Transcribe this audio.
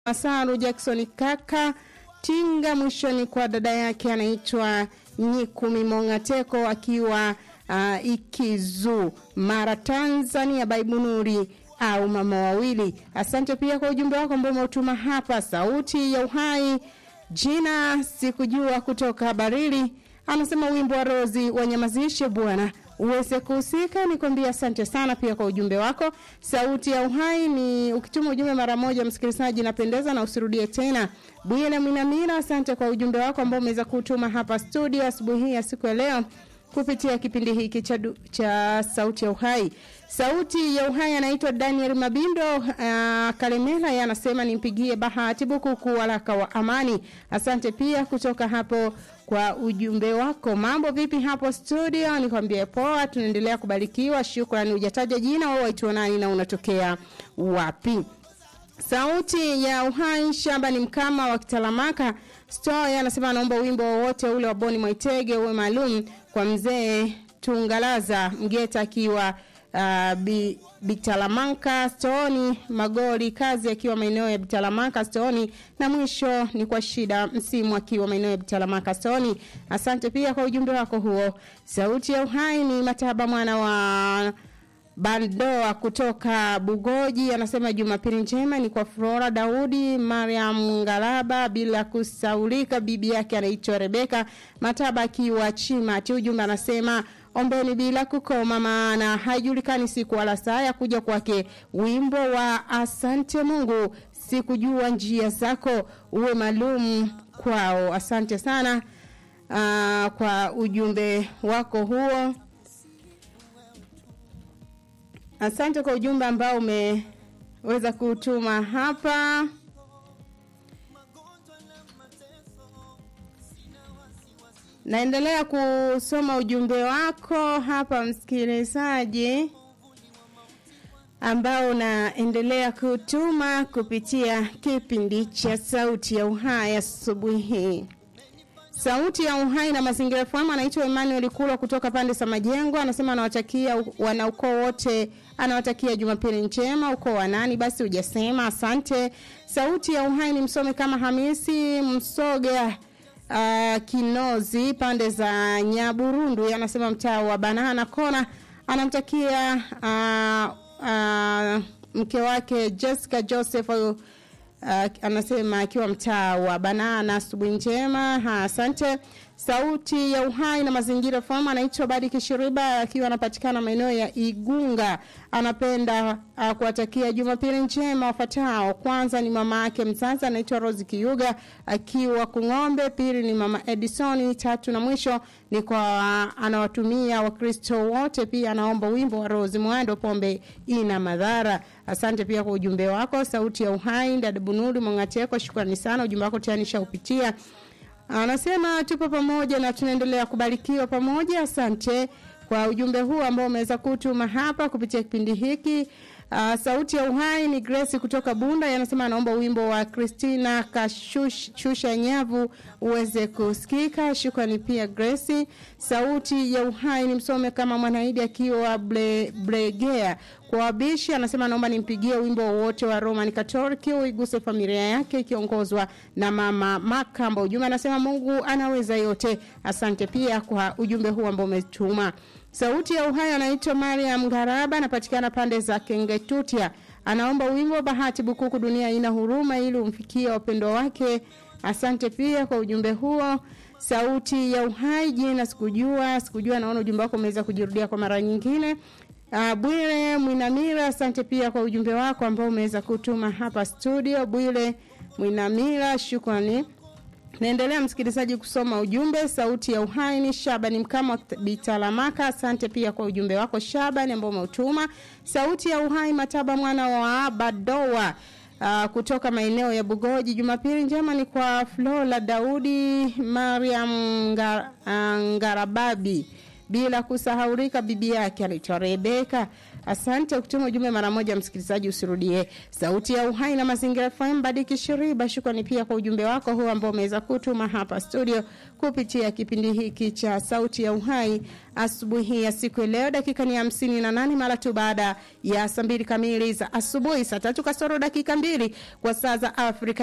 Masaru Jackson kaka Tinga, mwishoni kwa dada yake anaitwa Nyikumi Mongateko akiwa uh, Ikizu Mara, Tanzania, Baibunuri au mama wawili. Asante pia kwa ujumbe wako ambao umeutuma hapa. Sauti ya Uhai, jina sikujua kutoka Barili, anasema wimbo wa Rozi wanyamazishe bwana uweze kuhusika. Nikwambia asante sana pia kwa ujumbe wako. Sauti ya Uhai ni ukituma ujumbe mara moja, msikilizaji, napendeza na usirudie tena. Bwile Mwinamira, asante kwa ujumbe wako ambao umeweza kutuma hapa studio asubuhi hii ya siku ya leo kupitia kipindi hiki cha, cha Sauti ya Uhai. Sauti ya Uhai anaitwa Daniel Mabindo uh, Kalemela, yeye anasema nimpigie Bahati Bukuku waraka wa amani. Asante pia kutoka hapo kwa ujumbe wako. Mambo vipi hapo studio? Nikwambie poa, tunaendelea kubarikiwa. Shukrani. Hujataja jina au waitwa nani na unatokea wapi? Sauti ya Uhai, shamba ni mkama wa Kitalamaka Story anasema anaomba wimbo wowote ule wa Boni Mwaitege uwe maalum kwa mzee Tungalaza Mgeta akiwa uh, bi, Bitalamanka Stoni Magori kazi akiwa maeneo ya Bitalamanka Stoni, na mwisho ni kwa shida msimu akiwa maeneo ya Bitalamanka Stoni. Asante pia kwa ujumbe wako huo. Sauti ya Uhai ni Mataba mwana wa Bandoa kutoka Bugoji anasema Jumapili njema ni kwa Flora Daudi, Mariam Ngalaba, bila kusaulika bibi yake anaitwa Rebeka Mataba akiwa Chimati. Ujumbe anasema ombeni bila kukoma, maana haijulikani siku wala saa ya kuja kwake. Wimbo wa asante Mungu, sikujua njia zako, uwe maalum kwao. Asante sana uh, kwa ujumbe wako huo. Asante kwa ujumbe ambao umeweza kutuma hapa. Naendelea kusoma ujumbe wako hapa msikilizaji, ambao unaendelea kutuma kupitia kipindi cha Sauti ya Uhai asubuhi hii. Sauti ya Uhai na Mazingira FM anaitwa Emmanuel Kulwa kutoka pande za Majengo, anasema anawatakia wanaukoo wote, anawatakia Jumapili njema. Ukoo wa nani basi hujasema? Asante. Sauti ya Uhai ni msome kama Hamisi Msoga uh, Kinozi pande za Nyaburundu, anasema mtaa wa Banana Kona, anamtakia uh, uh, mke wake Jessica Joseph uh, anasema akiwa mtaa wa Banana. Asubuhi njema, ha, asante. Sauti ya Uhai na Mazingira FM anaitwa Badi Kishiriba akiwa anapatikana maeneo ya Igunga. Anapenda uh, kuwatakia Jumapili njema wafuatao. Kwanza ni mama yake mzazi anaitwa Rose Kiyuga akiwa Kung'ombe. Pili ni mama Edison. Tatu na mwisho ni kwa uh, anawatumia Wakristo wote. Pia anaomba wimbo wa Rose Mwando, pombe ina madhara. Asante pia kwa ujumbe wako. Sauti ya Uhai dada Bunuri Mwangateko, shukrani sana, ujumbe wako tayari nishaupitia. Anasema tupo pamoja na tunaendelea kubarikiwa pamoja. Asante kwa ujumbe huu ambao umeweza kutuma hapa kupitia kipindi hiki. Uh, sauti ya uhai ni Grace kutoka Bunda, anasema anaomba wimbo wa Christina Kashusha Nyavu uweze kusikika. Shukrani pia Grace. Sauti ya uhai ni msome kama Mwanaidi akiwa ble, Bregea kwa wabishi, anasema naomba nimpigie wimbo wote wa Roman Catholic uiguse familia yake ikiongozwa na mama Makamba. Ujumbe anasema Mungu anaweza yote. Asante pia kwa ujumbe huu ambao umetuma. Sauti ya uhai anaitwa Mariam Garaba, anapatikana pande za Kengetutia. Anaomba wimbo Bahati Bukuku, dunia ina huruma, ili umfikie wapendwa wake. Asante pia kwa ujumbe huo. Sauti ya uhai, jina sikujua, sikujua. Naona ujumbe wako umeweza kujirudia kwa mara nyingine. Uh, Bwire Mwinamira, asante pia kwa ujumbe wako ambao umeweza kutuma hapa studio. Bwire Mwinamira, shukrani. Naendelea msikilizaji kusoma ujumbe. Sauti ya uhai ni Shabani Mkama Bitalamaka, asante pia kwa ujumbe wako Shabani ambao umeutuma. Sauti ya uhai Mataba mwana wa Badoa uh, kutoka maeneo ya Bugoji. Jumapili njema ni kwa Flora Daudi, Mariam Ngar, uh, Ngarababi bila kusahaurika bibi yake anaitwa Rebeka. Asante kutuma ujumbe mara moja, msikilizaji, usirudie. Sauti ya Uhai na Mazingira FM, Badiki Shiriba, shukrani pia kwa ujumbe wako huu ambao umeweza kutuma hapa studio kupitia kipindi hiki cha Sauti ya Uhai asubuhi ya siku ya leo. Dakika ni hamsini na nane mara tu baada ya saa mbili kamili za asubuhi, saa tatu kasoro dakika mbili kwa saa za Afrika